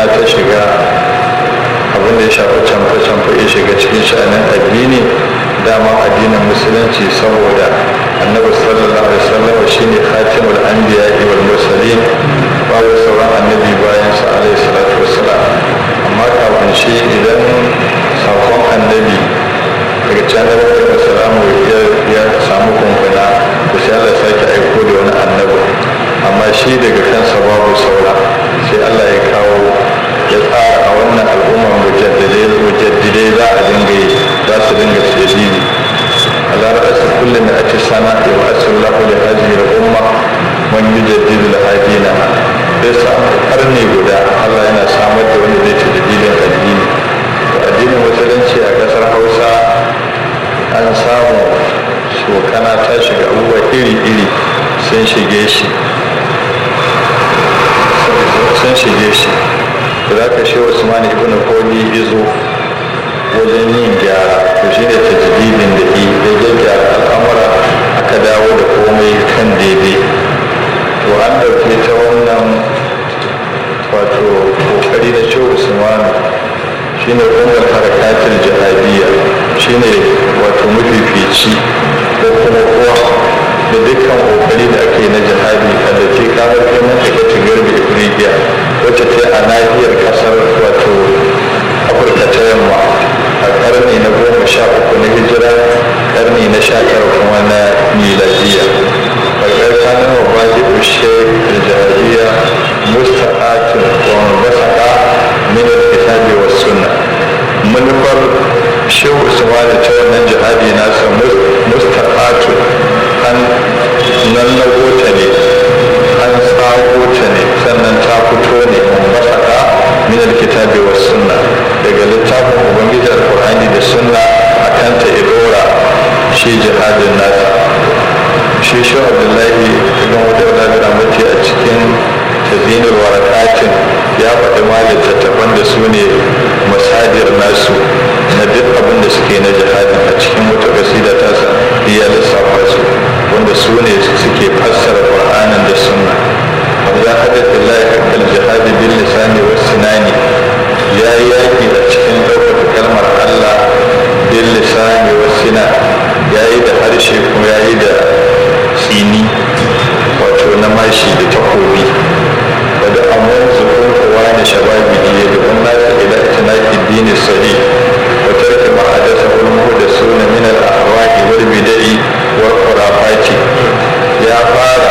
barna ta shiga abin da ya shafi camfe-camfe ya shiga cikin sha'anin addini dama addinin musulunci saboda annabi sallallahu alaihi wasallam shine khatimul anbiya wal mursalin babu sauran annabi bayan sa alaihi salatu wassalam amma kafin shi idan sakon annabi daga can da wata salamu ya samu kumfuna to sai Allah sake aiko da wani annabi amma shi daga kansa babu saura sai Allah ya kawo ya tsara a wannan al'ummar mujaddidai za a dinga yi za su dinga tsadidi على رأس كل مئة سنة يبعث الله لهذه الأمة من يجدد لها دينها ليس قرني guda Allah yana samar da wanda zai tajdidin addini to addinin musulunci a kasar Hausa an samu shokana ta shiga abubuwa iri-iri sun shige shi sun shige shi da za ka shi Usman ibn Fodi izo wajen yin gyara to shi ne tajdidin da yi da gyara al'amura aka dawo da komai kan daidai to an ɗauke ta wannan wato kokari na ce usmanu shi ne umar harakatul jihadiyya shi ne wato mafifici ko kuma kowa da dukkan kokari da aka yi na jihadi a da ke kamar kai mata ta garbi ifriqiya wacce ta a nahiyar kasar wato afirka ta yamma a karni na goma sha uku na hijira karni na sha tara kuma na miladiya bakar kanin wa baji ushe da jahiliya mustaqatun wa mubasaka min al-kitabi wa sunna manufar shehu usman ta wannan jihadi nasa mustaqatun an nan na ta ne an tsago ta ne sannan ta fito ne mubasaka min al-kitabi wa sunna daga littafin ubangiji alkur'ani da sunna a kanta idora shi jihadin nasa shi shi abdullahi ibn wadda da ramati a cikin tazinul warakatin ya faɗi ma littattafan da su ne masadir nasu na duk abin da suke na jihadin a cikin wata kasida tasa ya lissafa su wanda su ne suke fassara qur'anin da sunna wanda hadatha lillahi haqqal jihadi bil lisani was sinani ya yi yaƙi a cikin ɗaukaka kalmar Allah bin lisani wasina ya yi da harshe kuma ya yi da tsini wato na mashi da takobi wadda amon zukun kowa na shababi ne da kun nasa ila itinaki dini sahi wa tarki ma'adasa ulmu da suna min al-ahwa'i wal bid'i wal khurafati ya fara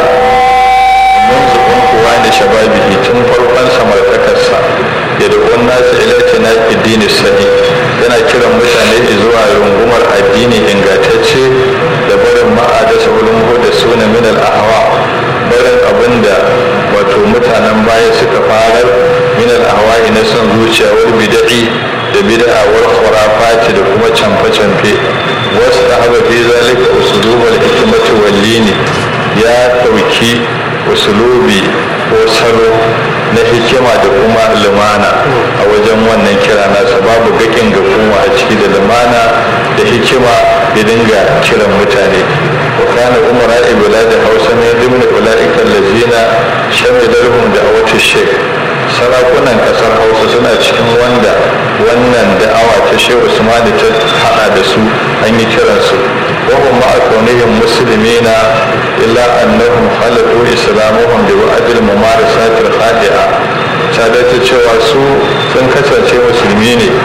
mun zukun kowa na shababi tun farkon samartakarsa ya da kun nasa ila itinaki dini sahi yana kiran mutane zuwa rungumar addini ingantacce da barin ma'adasa ulmu da suna min al-ahwa barin abinda wato mutanen baya suka farar min al-ahwa'i na son zuciya wal bid'i da bid'a wal khurafati da kuma camfe-camfe wasu da haba fi zalika usulubal hikmati wal lini ya dauki usulubi ko salo na hikima da kuma lumana a wajen wannan kira nasa babu gakin ga kuma a ciki da lumana da hikima ya dinga kiran mutane wa kana umara ibla da hausa ne dimna ulaika allazina shamilarhum da awatu shek sarakunan kasar hausa suna cikin wanda wannan da'awa ta shehu usmani ta hada da su an yi kiransu wa hum ma'a kaunihim muslimina illa annahum khalaqu islamuhum bi wa'dil mumarasat al-khadi'a ta ta cewa su sun kasance musulmi ne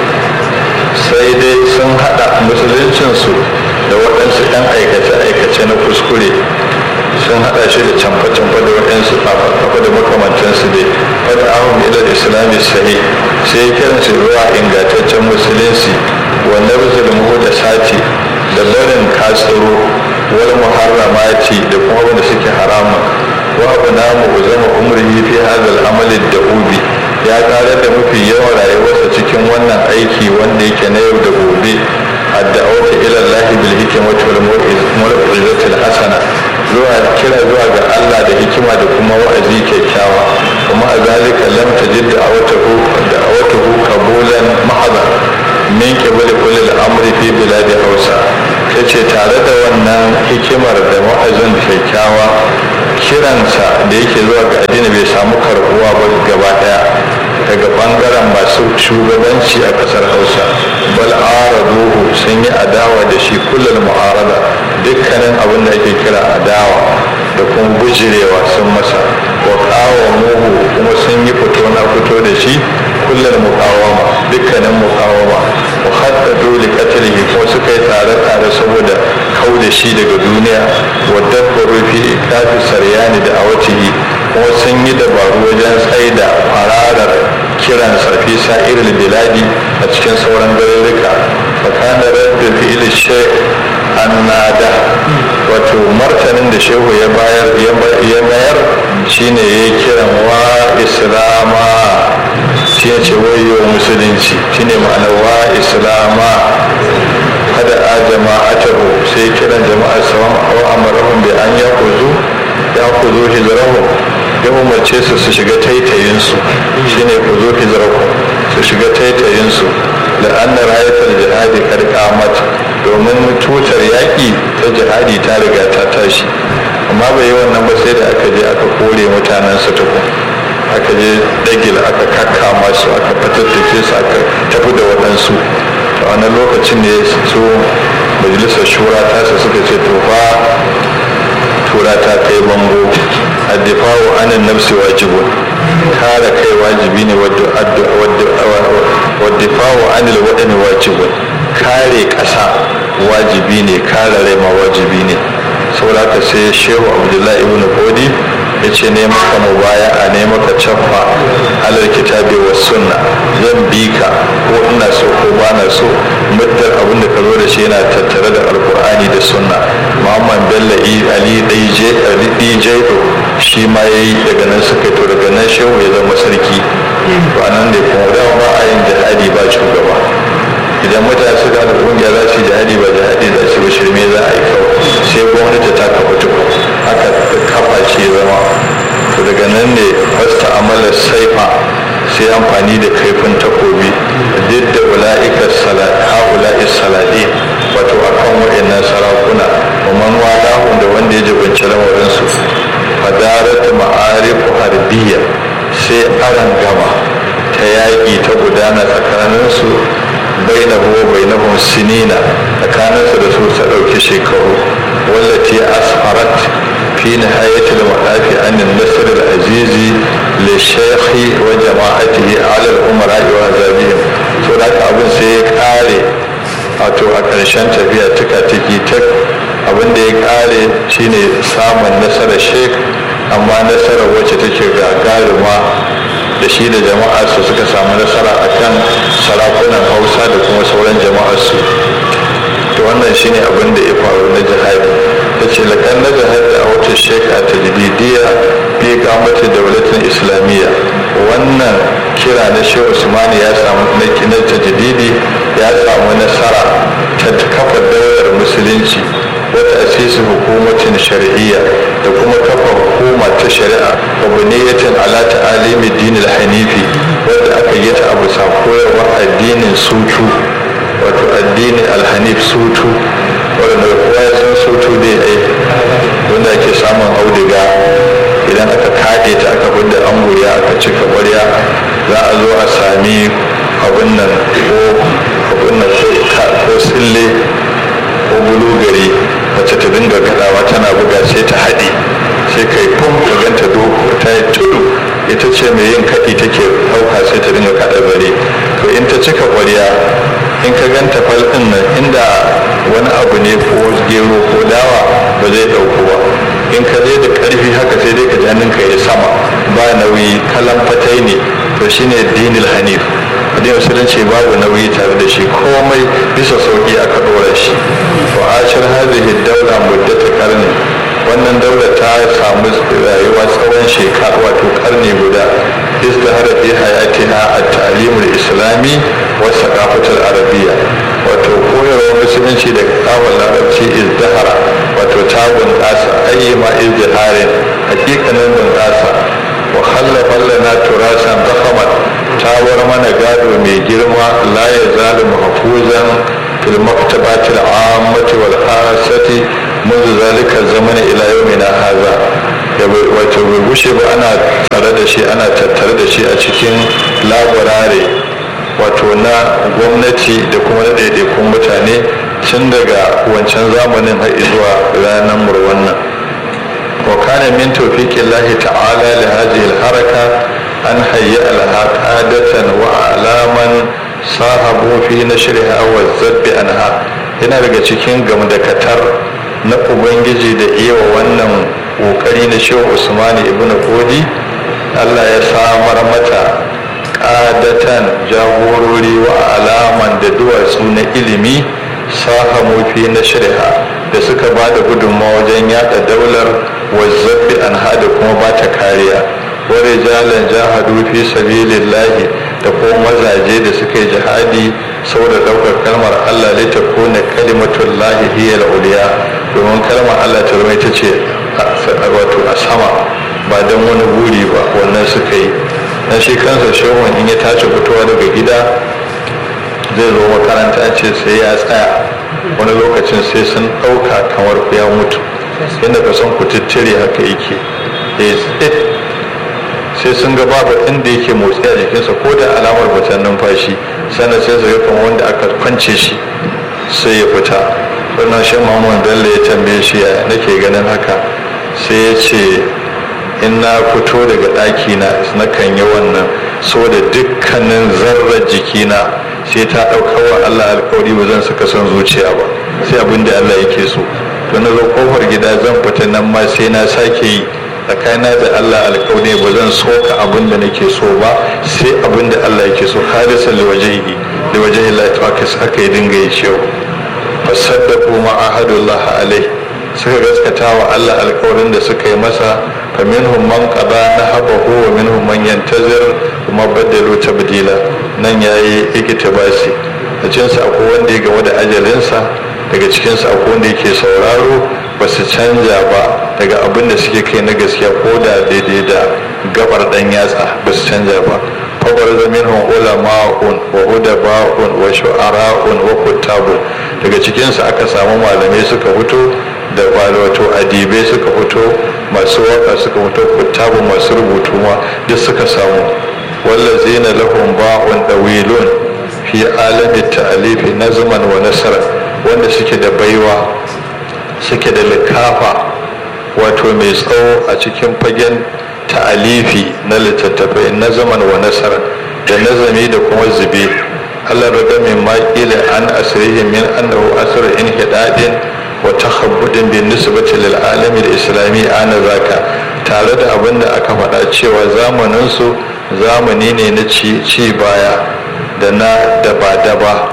sai dai sun hada musuluncinsu da waɗansu 'yan aikace-aikace na kuskure sun hada shi da camfa-camfa da waɗansu kafa da makamantansu dai wadda ahun ilar islami sahi sai ya kiran su zuwa ingantaccen musulunci wanda musulmu da sati da barin katsiro wal muharramati da kuma wanda suke haramun wa abu namu zama umri fi hadal amalin da ubi ya karar da mafi yawan rayuwarsa cikin wannan aiki wanda yake na yau da gobe adda'awata ila Allah bil hikmati wal mau'izati al hasana zuwa kira zuwa ga Allah da hikima da kuma wa'azi kyakkyawa kuma a zalika lam tajid da'awatahu da'awatahu qabulan mahadha min qibali kulli al-amri fi biladi Hausa tace tare da wannan hikimar da wa'azin kyakkyawa kiransa da yake zuwa ga addini bai samu karbuwa ba gaba daya daga daga bangaren masu shugabanci a kasar hausa bal araduhu sun yi adawa da shi kullum mu'arada dukkanin abin da ake kira adawa da kuma bujirewa sun masa wa kawo muhu kuma sun yi fito na fito da shi kullum mukawama dukkanin mukawama wa haddadu li qatlihi ko suka yi tare tare saboda kau da shi daga duniya wa dabbaru fi ikafi saryani da awatihi kuma sun yi dabaru wajen tsaida fararar kiran sarfi sa'iril biladi a cikin sauran garuruka fakana rabbi fi'il shay annada wato martanin da shehu ya bayar ya mayar shine ya kiran wa islama shi ce wayo musulunci shine ma'ana wa islama kada a jama'atahu sai kiran jama'ar sawan wa amarahum bi an yaquzu yaquzu hijrahum ya umarce su su shiga taitayinsu shine ku zo hijraku su shiga taitayinsu da an na rayatar jihadi karkamat domin tutar yaƙi ta jihadi ta riga ta tashi amma bai yi wannan ba sai da aka je aka kore mutanensa tukun aka je dagil aka kakkama su aka fatattake su aka tafi da waɗansu a wannan lokacin ne su majalisar shura tasa suka ce to fa tura ta kai bango addifawu anin nafsi wajibun kare kai wajibi ne waddifawu anil waɗani wajibun kare ƙasa wajibi ne kare rai ma wajibi ne saboda haka sai shehu abdullahi ibn kodi ya ce ne maka mubaya a ne maka caffa alal kitabi wa sunna zan bi ka ko ina so ko ba na so muddar abin da ka zo da shi yana tattare da alkur'ani da sunna muhammad bello ali dj shi ma ya yi daga nan suka to daga nan shehu ya zama sarki to anan ne kuma da ba a yin jihadi ba shugaba idan mutane suka da kungiya za su jihadi ba jihadi za su ba shirme za a yi kawai sai gwamnati ta kafa tuku haka kafa ce zama to daga nan ne fasta amalar saifa sai amfani da kaifin takobi duk da ula'ikar ha'ula'i salade wato akan waɗannan sarakuna wa man wadahun da wanda ya jibinci lamarinsu fadarat ma'arifu harbiya sai aran gama ta yaƙi ta gudana tsakaninsu bainahu wa bainahum sinina tsakaninsu da su ta ɗauki shekaru wallati asfarat fi nihayati al-madafi an an-nasr al-azizi li shaykhi wa jama'atihi ala al-umara wa azabihim to da abin sai ya kare wato a ƙarshen tafiya tuka tiki tak abin da ya kare shine samun nasarar sheikh amma nasarar wacce take gagaruma da shi da jama'ar su suka samu nasara akan sarakunan hausa da kuma sauran jama'ar su to wannan shine abin da ya faru na jihadi ta ce lakan na jihadi a wata sheka ta jididiyya fi kamata daulatin islamiyya wannan kira na shehu usmani ya samu na tajdidi ya samu nasara ta kafa daular musulunci wata asisi hukumatin shari'iyya da kuma kafa hukuma ta shari'a mabniyatin ala ta'alimi dinil hanifi wadda aka yi ta abu sa koyarwa addinin sutu wato addinin alhanif sutu wadda kowa ya san sutu dai ai wanda ake samun auduga idan aka kaɗe ta aka fidda anguriya aka cika ƙwarya za a zo a sami abin nan ko abin nan ko sille ko bulugari wacce ta dinga kaɗawa tana buga sai ta haɗe sai kai fum ka ganta doko ta yi tudu ita ce mai yin kaɗi take ɗauka sai ta dinga kaɗa bare to in ta cika ƙwarya in ka ganta fal ɗin nan inda wani abu ne ko gero ko dawa ba zai ɗauko ba in ka zai da ƙarfi haka sai dai ka janin ka ya sama ba nauyi kalan fatai ne to shine dinil hanif addinin musulunci babu nauyi tare da shi komai bisa sauki aka ɗora shi wa ashir hadhihi daula muddata karni wannan daula ta samu rayuwa tsawon shekara wato karni guda izdahara fi hayatiha at-ta'limul islami wa saqafatul arabiyya wato koyarwar musulunci da kawon larabci izdahara wato ta bunƙasa ayyuma izdiharin hakikanin bunƙasa wa khallafa lana turasan dakhamat ta war mana gado mai girma la ya zalu mahfuzan fil maktabati al-ammati wal khasati منذ ذلك الزمن الى يومنا هذا wato bai gushe ba ana tare da shi ana tattare da shi a cikin labarare wato na gwamnati da kuma na ɗaiɗaikun mutane tun daga wancan zamanin har zuwa ranar murwannan wa kana min tawfiqin lahi ta'ala li hadhihi al-haraka an hayya al-qadatan wa alaman sahabu fi nashriha wa zabbi anha yana daga cikin gamdakatar na ubangiji da iya wannan kokari na shehu usmani ibn kodi allah ya samar mata ƙadatan jagorori wa alaman da duwatsu na ilimi sahamu fi na shirha da suka ba da gudunmawa wajen yada daular wazzabi an hada kuma ba ta kariya wani jalan jahadu fi sabilillahi da kuma mazaje da suka yi jihadi saboda daukar kalmar Allah ne ta kone kalimatun lahi hiya uliya domin kalmar Allah ta zama ita ce wato a sama ba don wani buri ba wannan suka yi na shi kansa shehun in ya tashi fitowa daga gida zai zo makaranta ce sai ya tsaya wani lokacin sai sun ɗauka kamar ya mutu yadda ka san kututture haka yake sai sun ga babu inda yake motsi a jikinsa ko da alamar fitan numfashi sannan sai su ga kamar wanda aka kwance shi sai ya fita sannan shi muhammad bello ya tambaye shi ya nake ganin haka sai ya ce in na fito daga ɗaki na na kan yi wannan saboda dukkanin zarrar jikina sai ta ɗauka wa allah alkawari ba zan saka son zuciya ba sai abin da allah yake so to na zo kofar gida zan fita nan ma sai na sake yi tsakanina da Allah alƙawari ba zan soka abin da nake so ba sai abin da Allah yake so halisan da wajehi da wajehi Allah ta haka haka ya dinga yi cewa fasaddaqu ma ahadullah alai suka gaskata wa Allah alƙawarin da suka yi masa fa minhum man qada nahabahu wa minhum man yantazir kuma badalu tabdila nan yayi iktibasi a cikin sa akwai wanda ya game da ajalinsa daga cikin sa akwai wanda yake sauraro ba su canja ba daga abin da suke kai na gaskiya ko da daidai da gabar dan yatsa ba su canja ba fabar zamin hun ulama'un wa udaba'un wa shu'ara'un wa kuttabun daga cikinsu aka samu malamai suka fito da wato adibai suka fito masu waka suka fito kuttabun masu rubutu ma duk suka samu wallazina lahum ba'un dawilun fi alamin ta'alifi nazman wa nasara wanda suke da baiwa suke da likafa wato mai tsawo a cikin fagen ta'alifi na littattafai na zaman wa nasara da nazami da kuma zube Allah raga min maƙila an asirihi min annahu asr in hidadin wa takhabbudin bin nisbati lil alami da islami ana zaka tare da abin da aka faɗa cewa zamanin su zamani ne na ci baya da na daba-daba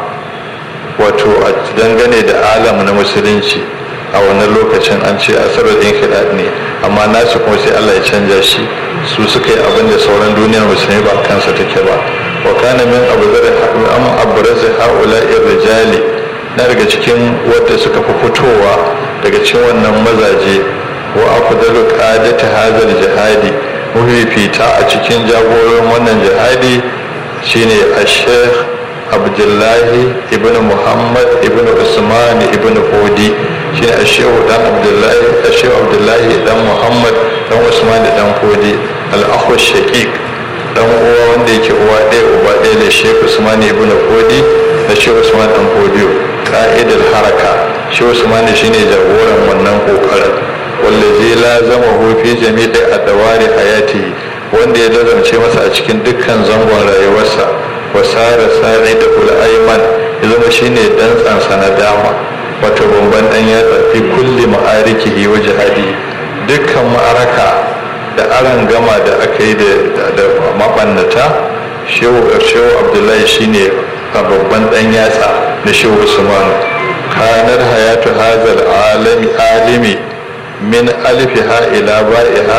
wato a dangane da alam na musulunci a wannan lokacin an ce asarar ɗin kiɗaɗ ne amma nasu kuma sai Allah ya canja shi su suka yi abin da sauran duniyar musulmi ba kansa take ba wa kana min abu zara am abrazi haula rijali na daga cikin wadda suka fi fitowa daga cikin wannan mazaje wa afdalu qadati hadal jihadi fita a cikin jagoran wannan jihadi shine ash-sheikh abdullahi ibn muhammad ibn usman ibn fodi shi ne ashehu dan abdullahi ashehu abdullahi dan muhammad dan usman da dan fodi al'ahu shaqiq dan uwa wanda yake uwa ɗaya uba ɗaya da shehu usman ibn fodi da shehu usman dan fodi ka'idar haraka shehu usman shine jagoran wannan kokarin wallazi lazama fi jami'i adawari hayati wanda ya lazamce masa a cikin dukkan zangon rayuwarsa wasara sari da ul'aiman ya zama shine dantsansa na dama wato bamban dan ya fi kulli ma'arikihi wa jihadi dukkan ma'araka da aran gama da aka yi da mabannata shehu shehu abdullahi shine babban dan yatsa na shehu usman kanar hayatu hazal alami alimi min alfiha ila ba'iha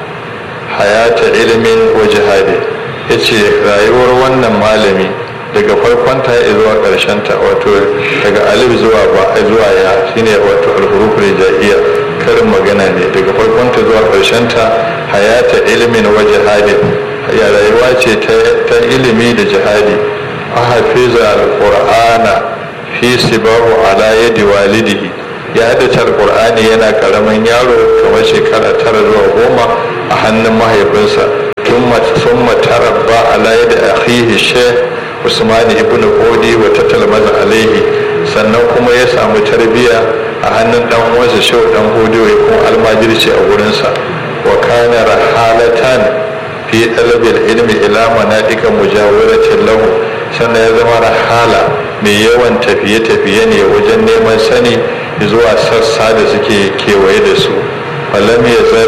hayata ilmin wa jihadi ya ce rayuwar wannan malami daga farkonta ya zuwa ta wato daga alif zuwa ba zuwa ya shine wato alhuruf rijaiya karin magana ne daga farkonta zuwa ta hayata ilimin wa jihadin ya rayuwa ce ta ilimi da jihadi a hafiza alqur'ana fi sibahu ala yadi walidihi ya haddace alkur'ani yana karamin yaro kamar shekara tara zuwa goma a hannun mahaifinsa sun matarabba ala yadda akhihi sheikh usman ibn qodi wa tatalmaza alaihi sannan kuma ya samu tarbiyya a hannun dan uwansa shehu dan qodi wa kuma almajirci a wurinsa wa kana rahalatan fi talabil ilmi ila manadika mujawiratin lahu sannan ya zama rahala mai yawan tafiye-tafiye ne wajen neman sani zuwa sassa da suke kewaye da su falam ya zal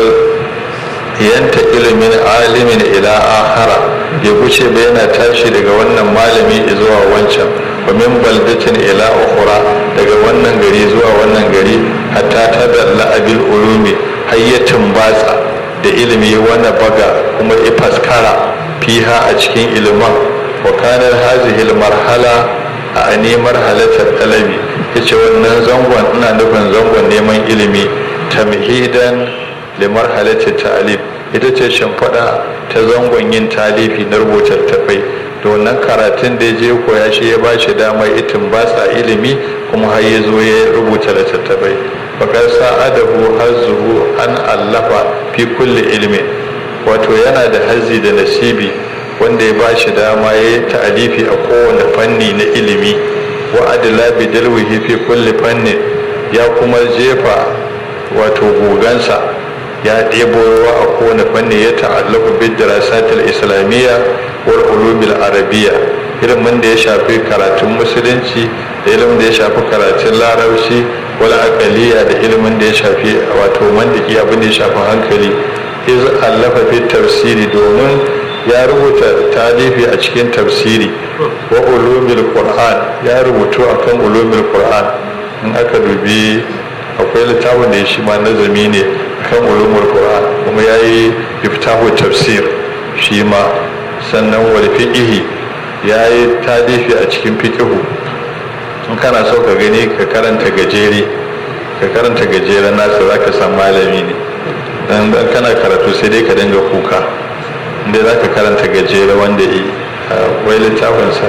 yanta ilimin alimin ila akhara ya guce ba yana tashi daga wannan malami zuwa wancan wa min baldatin ila ukhra daga wannan gari zuwa wannan gari hatta ta dalla abil ulumi hayyatin batsa da ilimi wani baga kuma ifaskara fiha a cikin ilimin wa kanar hazihi marhala a ne marhalatar talabi yace wannan zangon ina nufin zangon neman ilimi tamhidan li marhalati ta'lif ita ce shimfiɗa ta zangon yin talifi na rubuta tafai da wannan karatun da ya je koya shi ya ba shi damar itin ba sa ilimi kuma har ya zo ya rubuta littattafai bakar sa'adahu hazzuhu an allafa fi kulli ilmi wato yana da hazzi da nasibi wanda ya ba shi dama ya yi ta'alifi a kowane fanni na ilimi wa adila bi dalwihi fi kulli fanni ya kuma jefa wato gogansa ya ɗebo ruwa a kowane fanni ya ta'allaku bid dirasatil islamiyya wal ulumil arabiyya ilimin da ya shafi karatun musulunci da ilimin da ya shafi karatun larabci wal aqaliya da ilimin da ya shafi wato mandiki abin da ya shafi hankali iz allafa fi tafsiri domin ya rubuta talifi a cikin tafsiri wa ulumil qur'an ya rubutu akan ulumil qur'an in aka dubi akwai littafin da ya shi ma nazami ne kan ulumul qur'an kuma yayi iftahu tafsir shi ma sannan wal fiqhi yayi talifi a cikin fiqhu in kana so ka gani ka karanta gajere ka karanta gajeren nasa zaka san malami ne dan kana karatu sai dai ka dinga kuka inda za ka karanta gajere wanda yi wai littafinsa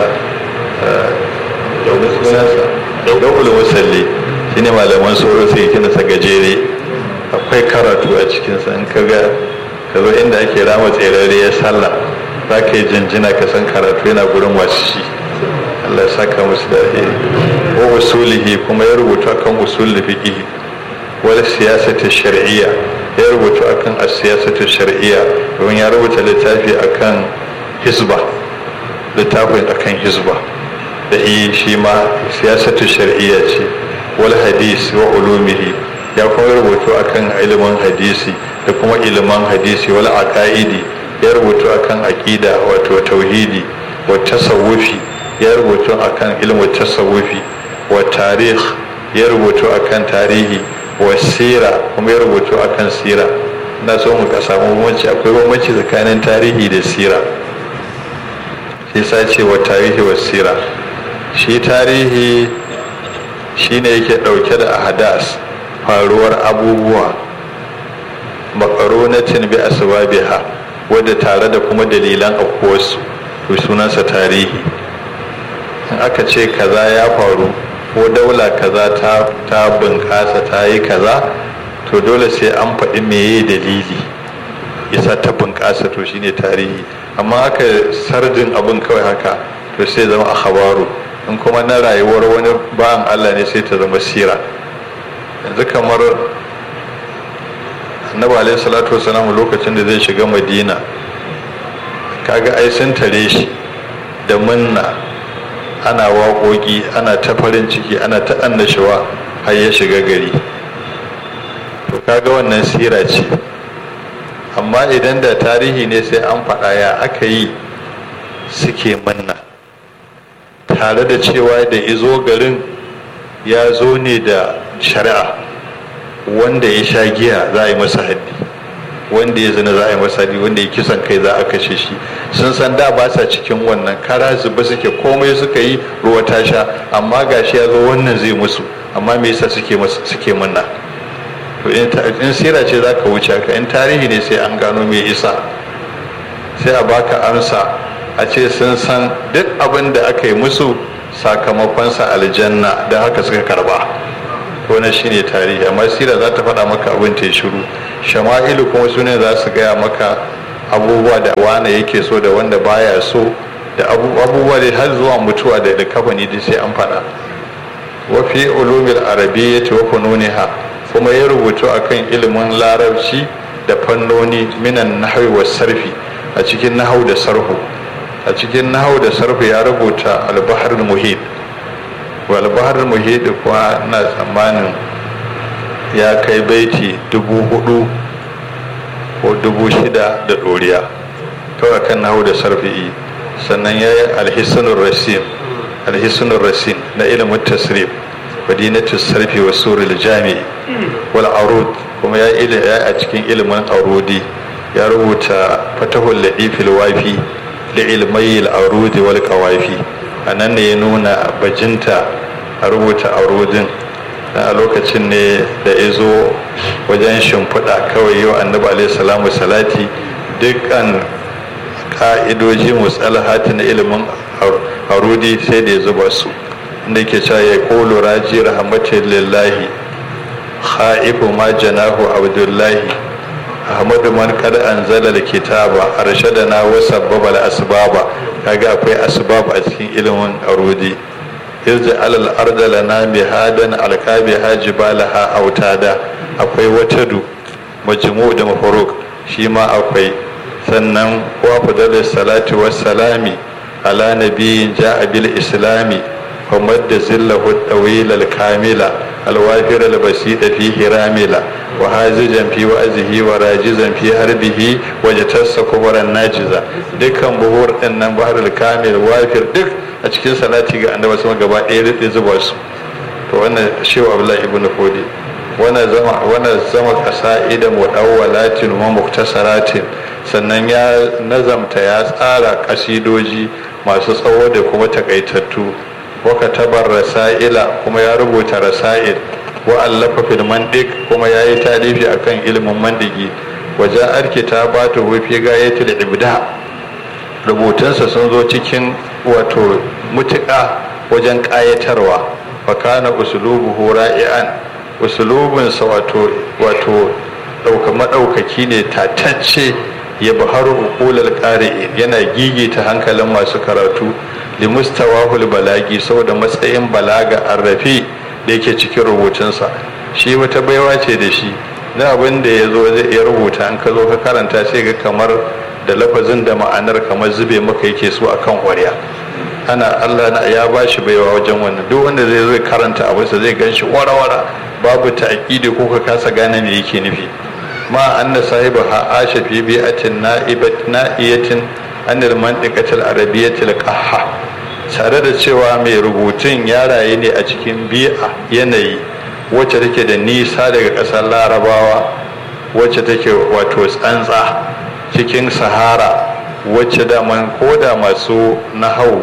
daukul musalli shi ne malaman tsoro sai kinasa gajere akwai karatu a cikinsa in ka ga ka zo inda ake rama tserare ya sallah za ka yi jinjina ka san karatu yana gurin wasu shi Allah ya saka musu da alheri wa usulihi kuma ya rubuta kan usul da fiqh wal siyasati shar'iyya ya rubuta akan as-siyasatu shar'iyya domin ya rubuta littafi akan hisba littafin akan hisba da yi shi ma siyasatu shar'iyya ce wal hadis wa ulumihi ya kuma rubutu akan ilimin hadisi da kuma ilimin hadisi wal aqaidi ya rubutu akan aqida wato tauhidi wa tasawufi ya rubutu akan ilimin tasawufi wa tarikh ya rubutu akan tarihi wa sira kuma ya rubutu akan sira na so mu ka samu bambanci akwai bambanci tsakanin tarihi da sira shi sa ce wa tarihi wa sira shi tarihi shine yake dauke da ahadas faruwar abubuwa makaronatin bi asbabiha wadda tare da kuma dalilan aukuwarsu to sunansa tarihi in aka ce kaza ya faru ko daula kaza ta ta bunƙasa ta yi kaza to dole sai an faɗi meye dalili yasa ta bunƙasa to shine tarihi amma aka sardin abin kawai haka to sai zama a habaru in kuma na rayuwar wani bayan allah ne sai ta zama sira yanzu kamar annabi alaihi salatu wasalam lokacin da zai shiga madina kaga ai sun tare shi da munna ana waƙoƙi ana ta farin ciki ana ta annashawa har ya shiga gari to kaga wannan sira ce amma idan da tarihi ne sai an faɗa ya aka yi suke munna tare da cewa da izo garin ya zo ne da shari'a wanda ya sha giya za a yi masa haddi wanda ya zina za a yi masa haddi wanda ya kisan kai za a kashe shi sun san da ba sa cikin wannan kara zuba suke komai suka yi ruwa ta sha amma gashi ya zo wannan zai musu amma me yasa suke suke munna to in sira ce za ka wuce ka in tarihi ne sai an gano me isa sai a baka amsa a ce sun san duk abin da aka yi musu sakamakonsa aljanna don haka suka karba to wannan shine tarihi amma sira za ta faɗa maka abin ta shiru shama'ilu kuma su ne za su gaya maka abubuwa da wane yake so da wanda baya so da abubuwa da har zuwa mutuwa da kafani da sai an faɗa wa fi ulumil arabiyyati wa fununiha kuma ya rubutu akan ilimin larabci da fannoni minan nahwi was sarfi a cikin nahau da sarhu a cikin nahau da sarhu ya rubuta al-bahr muhit wa al-bahr muhit kuwa na tsammanin ya kai baiti dubu hudu ko dubu shida da ɗoriya kawai kan nahu da sarfi'i sannan ya yi alhissunun rasim alhissunun rasim na ilimin tasrif madinatu sarfi wa surul jami'i wal arud kuma ya yi a cikin ilimin arudi ya rubuta fatahul la'ifil wafi da ilmai arudi wal qawafi a nan ne ya nuna bajinta a rubuta arudin a lokacin ne da ya zo wajen shimfiɗa kawai yau annabi alaihi salamu salati dukkan ka'idoji musalahati na ilimin harudi sai da ya zuba su inda ke cewa ya kolo raji rahmatin lillahi ha'ifu ma janahu abdullahi ahmadu man kad anzala kitaba arshadana wa sabbaba al-asbaba kaga akwai asbab a cikin ilimin arudi irji alal arda lana mihadan alqabiha jibalaha autada akwai watadu majmu da mafaruk shi ma akwai sannan wa fadar salati wassalami ala nabiyin ja'a bil islami ومد زله الطويل الكامل الوافر البسيط فيه راملا وهازجا في وأزه وراجزا في هربه وجتس كبرا ناجزا دكان بهور ان بحر الكامل وافر دك a cikin salati ga annabi sama gaba ɗaya da zuba su to wannan shehu abdullahi ibn fodi wannan zama wannan zama qasaida mudawwalatin wa muktasaratin sannan ya nazamta ya tsara kasidoji masu tsawo da kuma takaitattu waka tabar rasa'ila kuma ya rubuta rasa'il wa allafa fil mandiq kuma ya yi talifi akan ilimin mandigi waje arki ta ba ta hufi gayatul ibda rubutunsa sun zo cikin wato mutuƙa wajen ƙayatarwa fa kana usulubuhu ra'ian usulubinsa wato wato ɗauka maɗaukaki ne tatacce ya baharu uqulal qari'in yana gigita hankalin masu karatu limustawahul balagi saboda matsayin balaga arrafi da yake cikin rubutunsa shi wata baiwa ce da shi na abin da ya zo zai iya rubuta an ka zo ka karanta sai ga kamar da lafazin da ma'anar kamar zube maka yake so akan ƙwarya ana Allah na ya ba shi baiwa wajen wannan duk wanda zai zo karanta abinsa zai gan shi wara-wara babu ta'aqidi ko ka kasa gane me yake nufi ma anna sahiba ha asha fi bi'atin na'ibat na'iyatin anil mantiqatil arabiyyatil qahha tare da cewa mai rubutun ya raye ne a cikin bi'a yanayi wacce take da nisa daga ƙasar larabawa wacce take wato tsantsa cikin sahara wacce daman koda masu nahau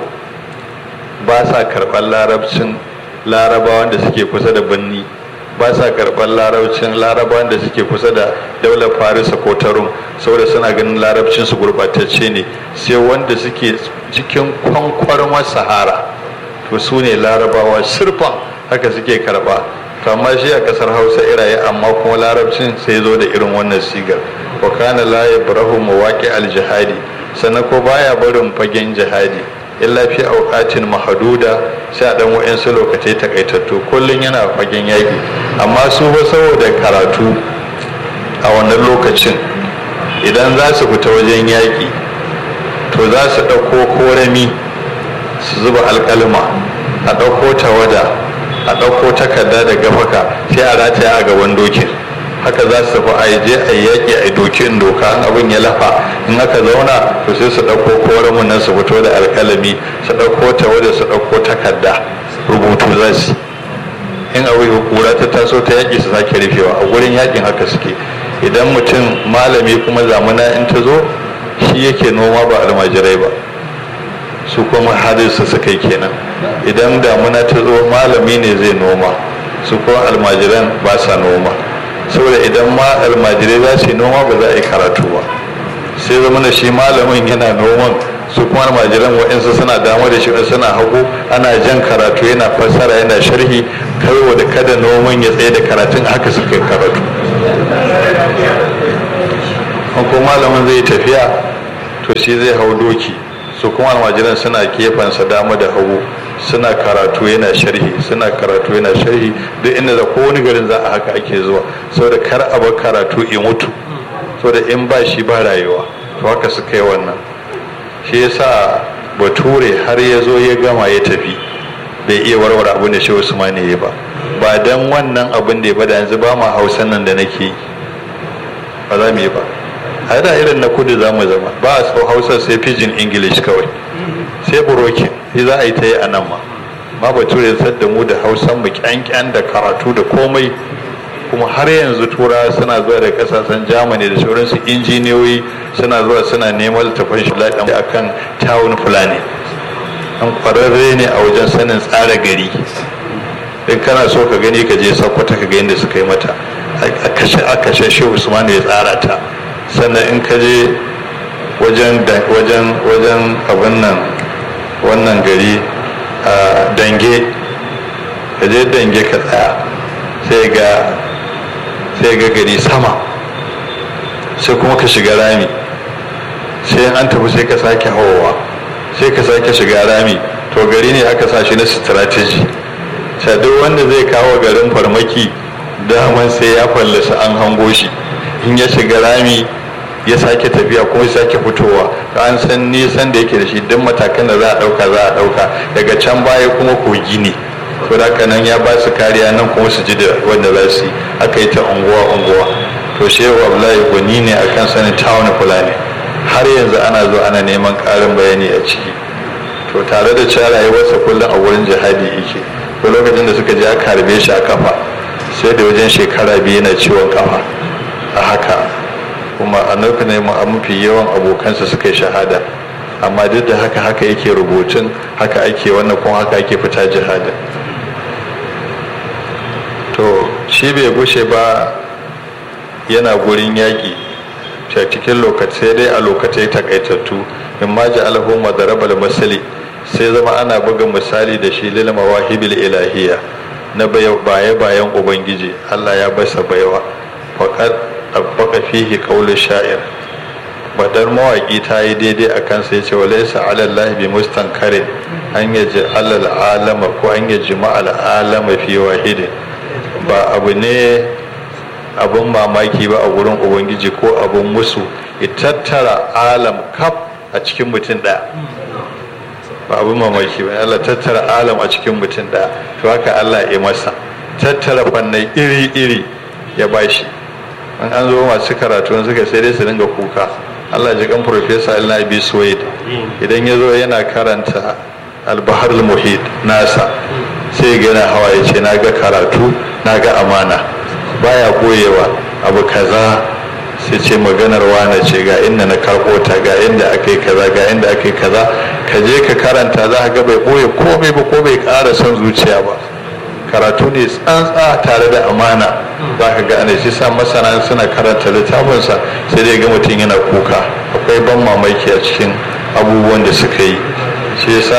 ba sa karɓar larabcin larabawan da suke kusa da birni ba sa karɓar larabcin larabawan da suke kusa da daular farisa ko tarum saboda suna ganin larabcin su gurɓatacce ne sai wanda suke cikin kwankwarmar sahara to su ne larabawa sirfan haka suke karɓa to amma shi a ƙasar hausa iraye amma kuma larabcin sai zo da irin wannan sigar wa kana la yabrahu mawaqi al jihadi sannan ko baya barin fagen jihadi illa fi auqatin mahduda sai a dan wa'ansu lokacai takaitattu kullun yana fagen yaki amma su ba saboda karatu a wannan lokacin idan za su fita wajen yaki to za su ɗauko korami su zuba alƙalma a ɗauko tawada a ɗauko takarda da gafaka sai a rataya a gaban dokin haka za su tafi a je a yaƙi a dokin doka in abin ya lafa in aka zauna to sai su ɗauko koramin nan su fito da alƙalami su ɗauko tawada su ɗauko takarda rubutu za su in abu kura ta taso ta yaƙi su sake rufewa a gurin yaƙin haka suke idan mutum malami kuma zamana in ta zo shi yake noma ba almajirai ba su kuma hadisa suka yi kenan idan damuna ta zo malami ne zai noma su kuma almajiran ba sa noma saboda idan ma almajirai za su yi noma ba za a yi karatu ba sai zama da shi malamin yana noman su kuma almajiran wa'insu suna dama da shi suna hagu ana jan karatu yana fassara yana sharhi kawai da kada noman ya tsaye da karatun haka suka karatu ko malamin zai tafiya to shi zai hau doki su kuma almajiran suna kefansa dama da hagu suna karatu yana sharhi suna karatu yana sharhi duk inda da kowane garin za a haka ake zuwa saboda kar a bar karatu in mutu saboda in ba shi ba rayuwa to haka suka yi wannan shi yasa bature har ya zo ya gama ya tafi bai iya warware abin da shi usmani ya ba ba dan wannan abin da ya bada yanzu ba ma hausan nan da nake yi ba za mu yi ba a da irin na kudu za mu zama ba a tso hausa sai pidgin english kawai sai burokin shi za a yi ta yi a nan ma ma bature ya da mu da hausan mu kyankyan da karatu da komai kuma har yanzu turawa suna zuwa da kasashen germany da sauransu injiniyoyi suna zuwa suna neman littafin shi laɗin akan town fulani an kwararre ne a wajen sanin tsara gari in kana so ka gani ka je sakkwata ka ga yadda suka yi mata a kashe a kashe shi usman ya tsara ta sannan in ka je wajen wajen wajen abin nan wannan gari a dange ka je dange ka tsaya sai ga sai ga gari sama sai kuma ka shiga rami sai an tafi sai ka sake hawa sai ka sake shiga rami to gari ne aka sa shi na strategy sai duk wanda zai kawo garin farmaki daman sai ya fallasa an hango shi in ya shiga rami ya sake tafiya kuma ya sake fitowa an san nisan da yake da shi duk matakan da za a dauka za a dauka daga can baya kuma kogi ne to da nan ya ba su kariya nan kuma su ji da wanda za su yi aka yi ta unguwa unguwa to shehu abdullahi gwani ne akan sanin tawon fulani har yanzu ana zo ana neman karin bayani a ciki to tare da cewa rayuwarsa kullum a wurin jihadi yake ko lokacin da suka je aka harbe shi a kafa sai da wajen shekara biyu yana ciwon kafa a haka kuma a lokacin mafi yawan abokansa suka yi shahada amma duk da haka haka yake rubutun haka ake wannan kuma haka ake fita jihadin to shi bai gushe ba yana gurin yaƙi a cikin lokaci dai a lokacai takaitattu in ma ji alhu madarabal masali sai zama ana buga misali da shi lil mawahibil ilahiyya na baye bayan ubangiji Allah ya basa baiwa faqad abbaka fihi qawlu sha'ir badar mawaki ta yi daidai a kansa yace wa laysa ala Allah bi mustankarin an yaji alal alama ko an yaji ma'al alama fi wahidin ba abu ne abun mamaki ba a wurin ubangiji ko abun musu ya tattara alam kaf a cikin mutum ɗaya ba abun mamaki ba Allah tattara alam a cikin mutum ɗaya to haka Allah ya masa tattara fannai iri-iri ya bashi an an zo masu karatu suka sai dai su dinga kuka Allah ji kan Profesa Allah Abi Suwaid idan ya zo yana karanta albahar muhit nasa sai ga yana hawa ya ce na ga karatu na ga amana baya boyewa abu kaza sai ce maganar wane ce ga inda na karɓo ta ga inda aka yi kaza ga inda aka yi kaza ka je ka karanta za ka ga bai boye komai ba ko bai ƙara son zuciya ba karatu ne tsantsa tare da amana za ka ga ana shi sa masana suna karanta littafinsa sai dai ga mutum yana kuka akwai ban mamaki a cikin abubuwan da suka yi shi yasa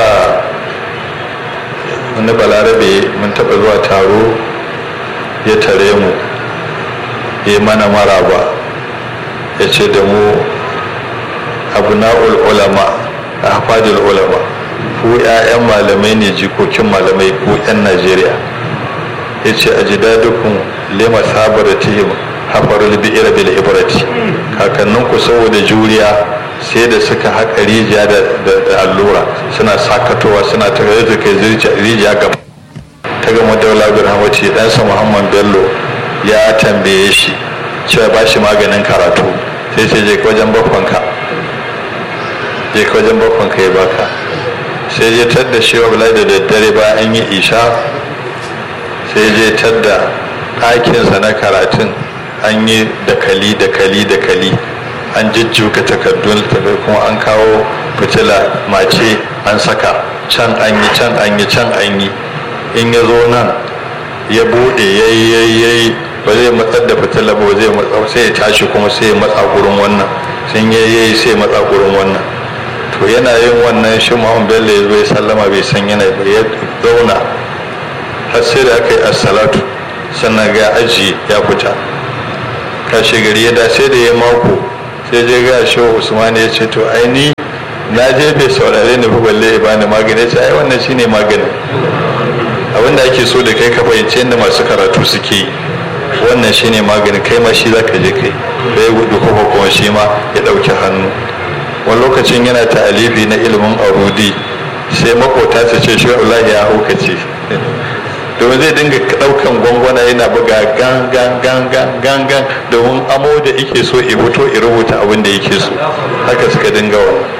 wani balarabe mun taɓa zuwa taro ya tare mu ya mana maraba ya ce da mu abna'ul ulama a hafadul ulama ku 'ya'yan malamai ne jikokin malamai ku 'yan najeriya ya ce a ji dadukun lima sabar tihim hafarul bi'ira bil ibrati kakanninku saboda juriya sai da suka haƙa rijiya da allura suna sakatowa suna ta kai rijiya gaba ta gama daula birhamati ɗansa muhammad bello ya tambaye shi cewa ba shi maganin karatu sai sai je wajen bakwanka je wajen bakwanka ya baka sai je tadda shi wa da daddare ba an yi isha sai je tadda ɗakinsa na karatun an yi dakali dakali dakali an jijjuka takardun littafai kuma an kawo fitila mace an saka can an yi can an yi can an yi in ya zo nan ya bude ya yi ya yi ya yi ba zai matsar da fitila ba zai matsa sai ya tashi kuma sai ya matsa gurin wannan sun ya yi sai ya matsa gurin wannan to yana yin wannan shi muhammad bello ya zo ya sallama bai san yana ba ya zauna har sai da aka yi assalatu sannan ga aji ya fita kashe gari ya da sai da ya mako sai je ga shi usman ya ce to ai ni na je bai saurare ni ba balle ya bani magani ya ce ai wannan shine magani abinda ake so da kai ka fahimci yadda masu karatu suke yi wannan shine magani kai ma shi zaka je kai da ya gudu kuma kuma shi ma ya ɗauki hannu wani lokacin yana ta'alifi na ilimin arudi sai makota su ce shi Allah ya haukace domin zai dinga ɗaukan gwangwana yana buga gan gan gan gan gan gan domin amo da yake so i fito i rubuta abin da yake so haka suka dinga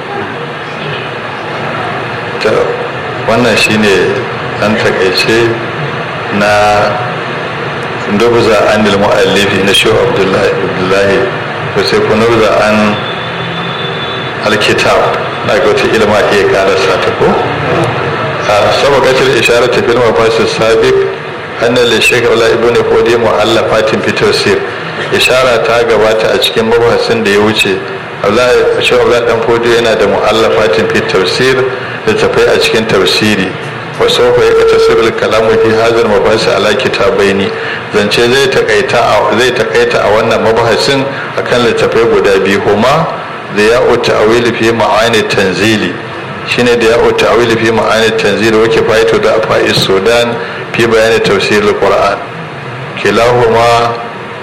wannan wannan shine an takaice na nubza an mu'allifi na shi abdullahi abdullahi to sai ku nubza an alkitab na ga wata ilma iya karasa ta ko a sabakatar isharar ta filma fasu sabiq anna li shaykh wala ibnu qudi mu'allafatin fi tafsir ishara ta gabata a cikin mabahasin da ya wuce Abdullahi Shehu Abdullahi dan Fodo yana da mu'allafatin fi tafsir da tafai a cikin tafsiri wa sawfa yaktasir al-kalamu fi hadha al-mabahis ala kitabaini zance zai takaita zai takaita a wannan mabahasin akan littafai guda biyu huma da ya'u ta'wili fi ma'ani tanzili shine da ya'u ta'wili fi ma'ani tanzili wa kifayatu da afa'i sudan fi bayani tafsir al-qur'an kilahuma